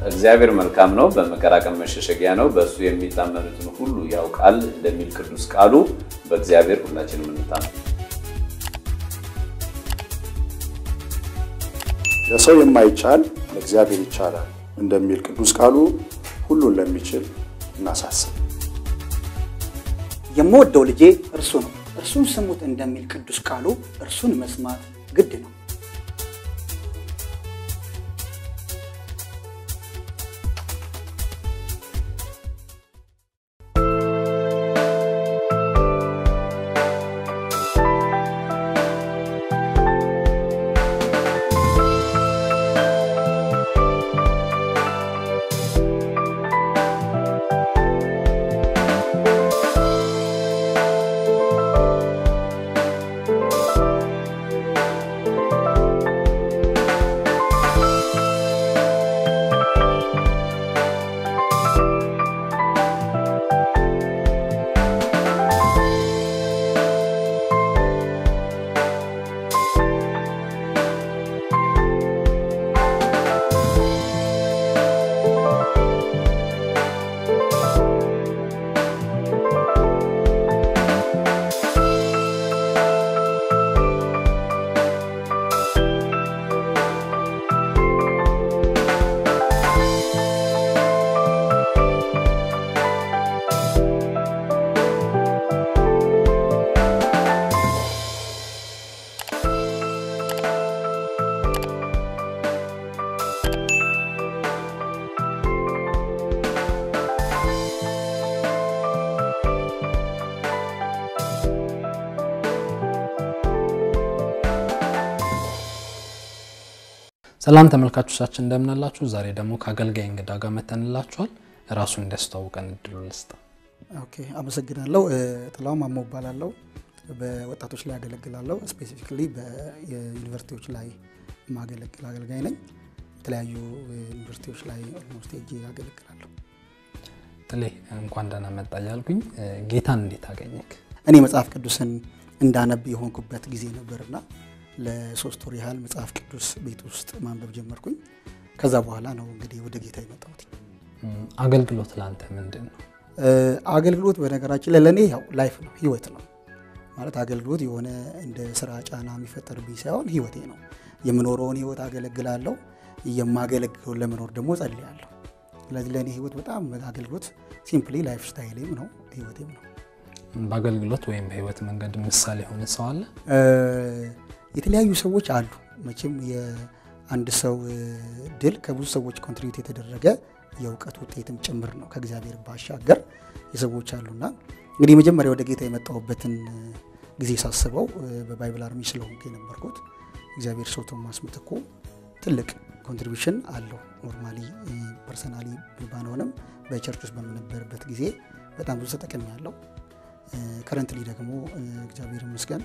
እግዚአብሔር መልካም ነው፣ በመከራ ቀን መሸሸጊያ ነው፣ በእሱ የሚታመኑትን ሁሉ ያውቃል እንደሚል ቅዱስ ቃሉ በእግዚአብሔር ሁላችንም እንታመን። ለሰው የማይቻል ለእግዚአብሔር ይቻላል እንደሚል ቅዱስ ቃሉ ሁሉን ለሚችል እናሳስብ። የምወደው ልጄ እርሱ ነው፣ እርሱን ስሙት እንደሚል ቅዱስ ቃሉ እርሱን መስማት ግድ ነው። ሰላም ተመልካቾቻችን እንደምናላችሁ። ዛሬ ደግሞ ከአገልጋይ እንግዳ ጋር መተንላችኋል። ራሱን እንዲያስተዋውቀን እድሉ ልስጥ። ኦኬ፣ አመሰግናለሁ። ጥላው ማሞ እባላለሁ። በወጣቶች ላይ አገለግላለሁ። ስፔሲፊካሊ በዩኒቨርሲቲዎች ላይ የማገለግል አገልጋይ ነኝ። የተለያዩ ዩኒቨርሲቲዎች ላይ ኦልሞስት ሄጄ አገለግላለሁ። ጥሌ እንኳን ደህና መጣ እያልኩኝ ጌታን እንዴት አገኘክ? እኔ መጽሐፍ ቅዱስን እንዳነብ የሆንኩበት ጊዜ ነበርና ለሶስት ወር ያህል መጽሐፍ ቅዱስ ቤት ውስጥ ማንበብ ጀመርኩኝ። ከዛ በኋላ ነው እንግዲህ ወደ ጌታ የመጣሁት። አገልግሎት ለአንተ ምንድን ነው? አገልግሎት በነገራችን ላይ ለእኔ ያው ላይፍ ነው፣ ህይወት ነው ማለት አገልግሎት የሆነ እንደ ስራ ጫና የሚፈጠርብኝ ሳይሆን ህይወቴ ነው። የምኖረውን ህይወት አገለግላለሁ፣ የማገለግለውን ለመኖር ደግሞ ጸልያለሁ። ስለዚህ ለእኔ ህይወት በጣም አገልግሎት ሲምፕሊ ላይፍ ስታይሌም ነው ህይወቴም ነው። በአገልግሎት ወይም በህይወት መንገድ ምሳሌ የሆነ ሰው አለ? የተለያዩ ሰዎች አሉ። መቼም የአንድ ሰው ድል ከብዙ ሰዎች ኮንትሪቢዩት የተደረገ የእውቀት ውጤትም ጭምር ነው። ከእግዚአብሔር ባሻገር የሰዎች አሉና እንግዲህ መጀመሪያ ወደ ጌታ የመጣሁበትን ጊዜ ሳስበው በባይብል አርሚ ስለሆንኩ የነበርኩት እግዚአብሔር ሰው ቶማስ ምትኩ ትልቅ ኮንትሪቢሽን አለው። ኖርማሊ ፐርሰናሊ ባንሆንም በቸርች ውስጥ በምነበርበት ጊዜ በጣም ብዙ ተጠቅም ያለው ከረንትሊ ደግሞ እግዚአብሔር ይመስገን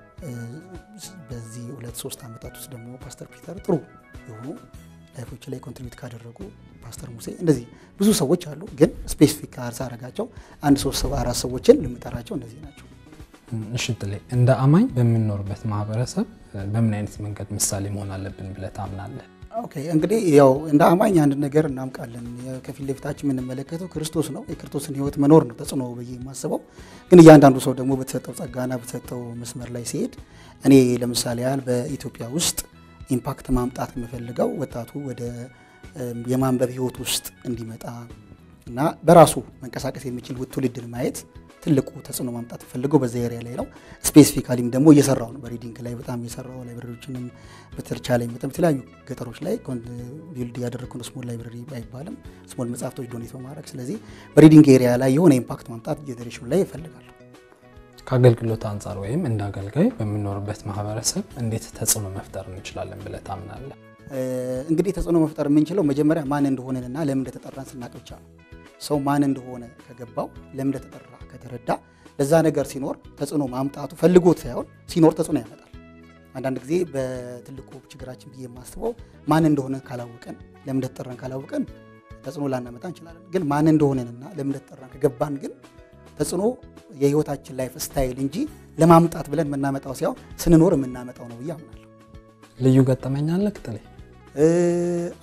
በዚህ ሁለት ሶስት ዓመታት ውስጥ ደግሞ ፓስተር ፒተር ጥሩ የሆኑ ላይፎች ላይ ኮንትሪቢዩት ካደረጉ ፓስተር ሙሴ እንደዚህ ብዙ ሰዎች አሉ። ግን ስፔሲፊክ ካርስ አረጋቸው አንድ ሶስት ሰባ አራት ሰዎችን ልምጠራቸው እነዚህ ናቸው። እሺ ጥሌ፣ እንደ አማኝ በምንኖርበት ማህበረሰብ በምን አይነት መንገድ ምሳሌ መሆን አለብን ብለህ ታምናለህ? ኦኬ እንግዲህ ያው እንደ አማኝ አንድ ነገር እናምቃለን። ከፊት ለፊታችን የምንመለከተው ክርስቶስ ነው። የክርስቶስን ሕይወት መኖር ነው ተጽዕኖ ብዬ የማስበው። ግን እያንዳንዱ ሰው ደግሞ በተሰጠው ጸጋና በተሰጠው መስመር ላይ ሲሄድ እኔ ለምሳሌ ያህል በኢትዮጵያ ውስጥ ኢምፓክት ማምጣት የምፈልገው ወጣቱ ወደ የማንበብ ሕይወት ውስጥ እንዲመጣ እና በራሱ መንቀሳቀስ የሚችል ትውልድን ማየት ትልቁ ተጽዕኖ ማምጣት ፈልገው በዛ ኤሪያ ላይ ነው። ስፔሲፊካሊም ደግሞ እየሰራው ነው። በሪዲንግ ላይ በጣም እየሰራው ላይብረሪዎችንም በተቻለኝ መጠን የተለያዩ ገጠሮች ላይ ቢልድ ያደረግኩ ነው። ስሞል ላይብረሪ አይባልም፣ ስሞል መጽሐፍቶች ዶኔት በማድረግ ስለዚህ በሪዲንግ ኤሪያ ላይ የሆነ ኢምፓክት ማምጣት ጀኔሬሽኑ ላይ ይፈልጋሉ። ከአገልግሎት አንጻር ወይም እንደ አገልጋይ በምንኖርበት ማህበረሰብ እንዴት ተጽዕኖ መፍጠር እንችላለን ብለህ ታምናለህ? እንግዲህ ተጽዕኖ መፍጠር የምንችለው መጀመሪያ ማን እንደሆነንና ለምን እንደተጠራን ስናቅ ብቻ ነው። ሰው ማን እንደሆነ ከገባው ለምን እንደተጠራ ከተረዳ ለዛ ነገር ሲኖር ተጽዕኖ ማምጣቱ ፈልጎት ሳይሆን ሲኖር ተጽዕኖ ያመጣል። አንዳንድ ጊዜ በትልቁ ችግራችን ብዬ የማስበው ማን እንደሆነ ካላወቀን ለምን እንደተጠራን ካላወቀን ተጽዕኖ ላናመጣ እንችላለን። ግን ማን እንደሆነንና ለምን እንደተጠራን ከገባን ግን ተጽዕኖ የህይወታችን ላይፍ ስታይል እንጂ ለማምጣት ብለን የምናመጣው ሳይሆን ስንኖር የምናመጣው ነው ብዬ አምናለሁ። ልዩ ገጠመኝ አለ ጥሌ? አዎ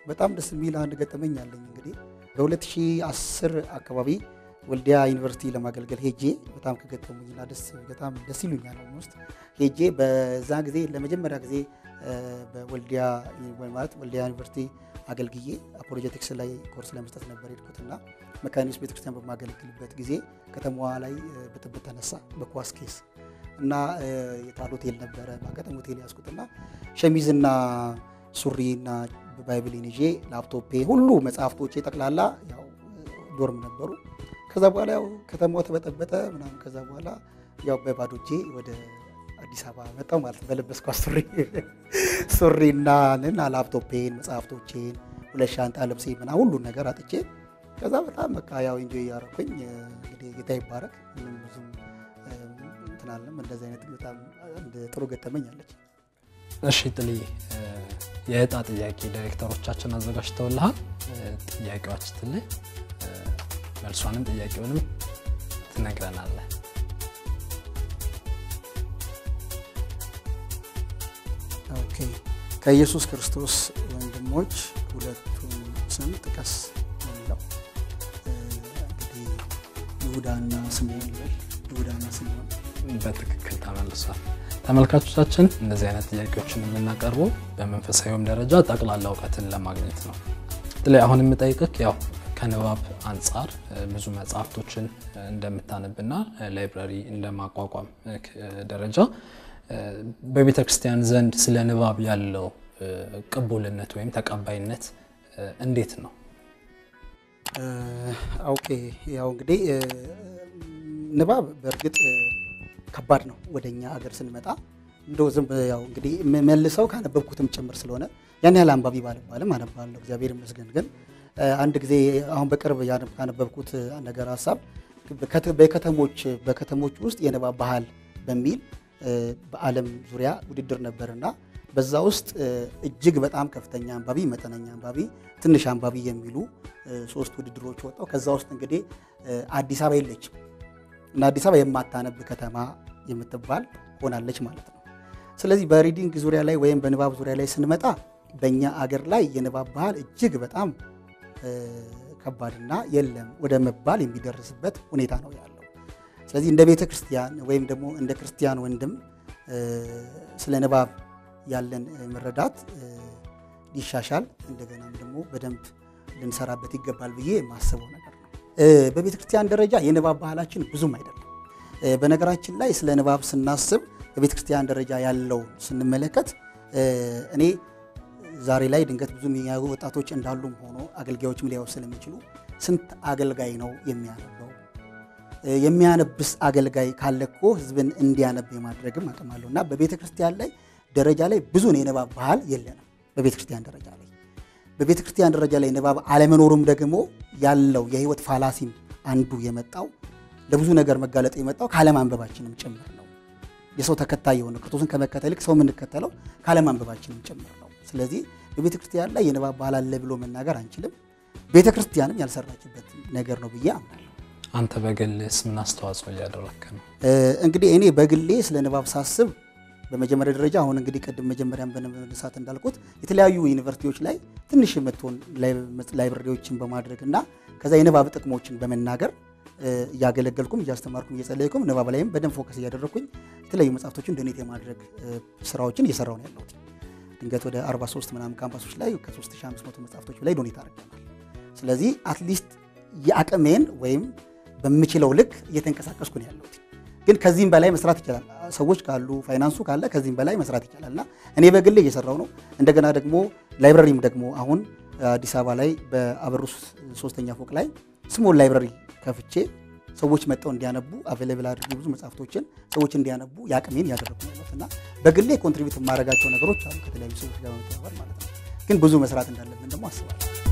በጣም ደስ የሚል አንድ ገጠመኝ አለኝ። እንግዲህ በ2010 አካባቢ ወልዲያ ዩኒቨርሲቲ ለማገልገል ሄጄ በጣም ከገጠሙኝና ደስ በጣም ደስ ይሉኛል ውስጥ ሄጄ በዛ ጊዜ ለመጀመሪያ ጊዜ በወልዲያ ማለት ወልዲያ ዩኒቨርሲቲ አገልግዬ አፖሎጀቲክስ ላይ ኮርስ ለመስጠት ነበር የሄድኩትና መካኒስ ቤተክርስቲያን በማገለግልበት ጊዜ ከተማዋ ላይ ብጥብጥ ተነሳ በኳስ ኬስ እና የታል ሆቴል ነበረ በአጋጣሚ ሆቴል ያዝኩትና ሸሚዝና ሱሪና ባይብሊን ይዤ ላፕቶፔ ሁሉ መጽሐፍቶቼ ጠቅላላ ያው ዶርም ነበሩ። ከዛ በኋላ ያው ከተማው ተበጠበጠ ምናምን። ከዛ በኋላ ያው በባዶ እጄ ወደ አዲስ አበባ መጣሁ ማለት ነው። በለበስኳት ሱሪ ሱሪና ንን ላፕቶፔን መጽሐፍቶቼን ሁለት ሻንጣ ልብሴ ምና ሁሉን ነገር አጥቼ ከዛ በጣም በቃ ያው ኢንጆይ እያደረኩኝ እንግዲህ ጌታ ይባረክ ምንም ብዙም እንትን አለም እንደዚህ አይነት በጣም ጥሩ ገጠመኝ አለች። እሺ ጥሌ፣ የእጣ ጥያቄ ዳይሬክተሮቻችን አዘጋጅተውልሃል። ጥያቄዎች ስትል መልሷንም ጥያቄውንም ትነግረናለህ። ኦኬ ከኢየሱስ ክርስቶስ ወንድሞች ሁለቱን ስም ጥቀስ ነው የሚለው። እንግዲህ ይሁዳና ስምዖን ይበል። ይሁዳና ስምዖን በትክክል ተመልሷል። ተመልካቾቻችን እንደዚህ አይነት ጥያቄዎችን የምናቀርበው በመንፈሳዊም ደረጃ ጠቅላላ እውቀትን ለማግኘት ነው። ላይ አሁን የምጠይቅህ ያው ከንባብ አንጻር ብዙ መጽሐፍቶችን እንደምታነብና ላይብራሪ እንደማቋቋም ደረጃ በቤተ ክርስቲያን ዘንድ ስለ ንባብ ያለው ቅቡልነት ወይም ተቀባይነት እንዴት ነው? ኦኬ ያው እንግዲህ ንባብ በእርግጥ ከባድ ነው። ወደኛ ሀገር ስንመጣ እንደው ዝም ያው እንግዲህ መልሰው ካነበብኩትም ጭምር ስለሆነ ያን ያህል አንባቢ ባልባልም አነባለሁ፣ እግዚአብሔር ይመስገን። ግን አንድ ጊዜ አሁን በቅርብ ካነበብኩት ነገር ሀሳብ በከተሞች በከተሞች ውስጥ የንባብ ባህል በሚል በዓለም ዙሪያ ውድድር ነበርና በዛ ውስጥ እጅግ በጣም ከፍተኛ አንባቢ፣ መጠነኛ አንባቢ፣ ትንሽ አንባቢ የሚሉ ሶስት ውድድሮች ወጣው። ከዛ ውስጥ እንግዲህ አዲስ አበባ የለችም እና አዲስ አበባ የማታነብ ከተማ የምትባል ሆናለች ማለት ነው። ስለዚህ በሪዲንግ ዙሪያ ላይ ወይም በንባብ ዙሪያ ላይ ስንመጣ በእኛ አገር ላይ የንባብ ባህል እጅግ በጣም ከባድና የለም ወደ መባል የሚደርስበት ሁኔታ ነው ያለው። ስለዚህ እንደ ቤተ ክርስቲያን ወይም ደግሞ እንደ ክርስቲያን ወንድም ስለ ንባብ ያለን መረዳት ሊሻሻል እንደገናም ደግሞ በደንብ ልንሰራበት ይገባል ብዬ የማስበው ነገር ነው። በቤተ ክርስቲያን ደረጃ የንባብ ባህላችን ብዙም አይደለም። በነገራችን ላይ ስለ ንባብ ስናስብ በቤተ ክርስቲያን ደረጃ ያለውን ስንመለከት እኔ ዛሬ ላይ ድንገት ብዙ የሚያዩ ወጣቶች እንዳሉም ሆኖ አገልጋዮችም ሊያዩ ስለሚችሉ ስንት አገልጋይ ነው የሚያነበው? የሚያነብስ አገልጋይ ካለ እኮ ህዝብን እንዲያነብ የማድረግም አቅም አለው እና በቤተ ክርስቲያን ላይ ደረጃ ላይ ብዙን የንባብ ባህል የለንም። በቤተ ክርስቲያን ደረጃ ላይ በቤተ ክርስቲያን ደረጃ ላይ ንባብ አለመኖሩም ደግሞ ያለው የህይወት ፋላሲም አንዱ የመጣው ለብዙ ነገር መጋለጥ የመጣው ካለማንበባችንም ጭምር ነው። የሰው ተከታይ የሆነ ክርስቶስን ከመከተል ይልቅ ሰው የምንከተለው ካለማንበባችንም ጭምር ነው። ስለዚህ በቤተ ክርስቲያን ላይ የንባብ ባህል አለ ብሎ መናገር አንችልም። ቤተ ክርስቲያንም ያልሰራችበት ነገር ነው ብዬ አምናለሁ። አንተ በግልስ ምን አስተዋጽኦ እያደረክ ነው? እንግዲህ እኔ በግሌ ስለ ንባብ ሳስብ በመጀመሪያ ደረጃ አሁን እንግዲህ ቅድም መጀመሪያም በነሳት እንዳልኩት የተለያዩ ዩኒቨርሲቲዎች ላይ ትንሽ የምትሆን ላይብረሪዎችን በማድረግ እና ከዛ የንባብ ጥቅሞችን በመናገር እያገለገልኩም እያስተማርኩም እየጸለይኩም ንባብ ላይም በደንብ ፎከስ እያደረግኩኝ የተለያዩ መጽሐፍቶችን ዶኔት የማድረግ ስራዎችን እየሰራው ነው ያለሁት። ድንገት ወደ 43 ምናምን ካምፓሶች ላይ ከ3500 መጽሐፍቶች ላይ ዶኔት አድርገናል። ስለዚህ አትሊስት የአቅሜን ወይም በምችለው ልክ እየተንቀሳቀስኩ ነው ያለሁት። ግን ከዚህም በላይ መስራት ይቻላል። ሰዎች ካሉ ፋይናንሱ ካለ ከዚህም በላይ መስራት ይቻላል እና እኔ በግሌ እየሰራው ነው። እንደገና ደግሞ ላይብረሪም ደግሞ አሁን አዲስ አበባ ላይ በአበሩስ ሶስተኛ ፎቅ ላይ ስሞል ላይብረሪ ከፍቼ ሰዎች መጥተው እንዲያነቡ አቬሌብል አድርጌ ብዙ መጽሐፍቶችን ሰዎች እንዲያነቡ የአቅሜን እያደረጉ ነው ያለሁት እና በግሌ ኮንትሪቢዩት የማደርጋቸው ነገሮች አሉ ከተለያዩ ሰዎች ጋር በመተባበር ማለት ነው። ግን ብዙ መስራት እንዳለብን ደግሞ አስባለሁ።